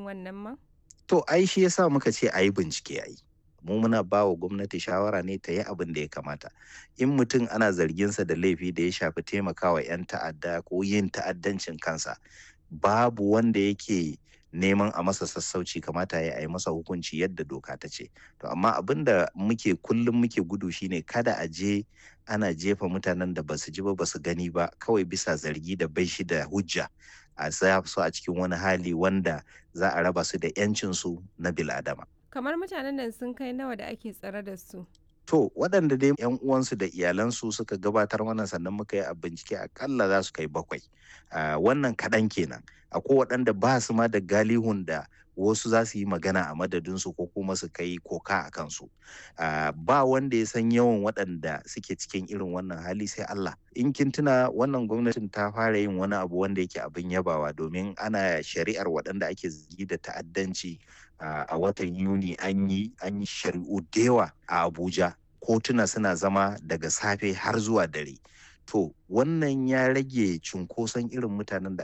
wannan ma? To ai shi yasa muka ce a yi bincike a yi. Mu muna ba wa gwamnati shawara ne ta yi abin da ya kamata. In mutum ana zarginsa da laifi da ya shafi taimakawa 'yan ta'adda ko yin ta'addancin kansa, babu wanda yake neman a masa sassauci kamata ya yi masa hukunci yadda doka ta ce. To amma abin da muke kullum muke gudu shine kada a je ana jefa mutanen da basu ji ba basu gani ba kawai bisa zargi da bai shi da hujja a sa su a cikin wani hali wanda za a raba su da 'yancinsu na bil'adama. Kamar mutanen nan sun kai nawa da ake tsare da su? To waɗanda dai 'yan uwansu da iyalansu suka gabatar mana sannan muka yi a bincike akalla za su kai bakwai. Uh, wannan kaɗan kenan. Akwai waɗanda ba su ma da galihun da wasu za su yi magana a madadinsu ko kuma su kai koka a kansu. Uh, ba wanda ya san yawan waɗanda suke cikin irin wannan hali sai Allah. In kin tuna wannan gwamnatin ta fara yin wani abu wanda yake abin yabawa domin ana shari'ar waɗanda ake zargi da ta'addanci uh, a watan Yuni an yi an yi shari'u da yawa a Abuja. Kotuna suna zama daga safe har zuwa dare. To wannan ya rage cunkoson irin mutanen da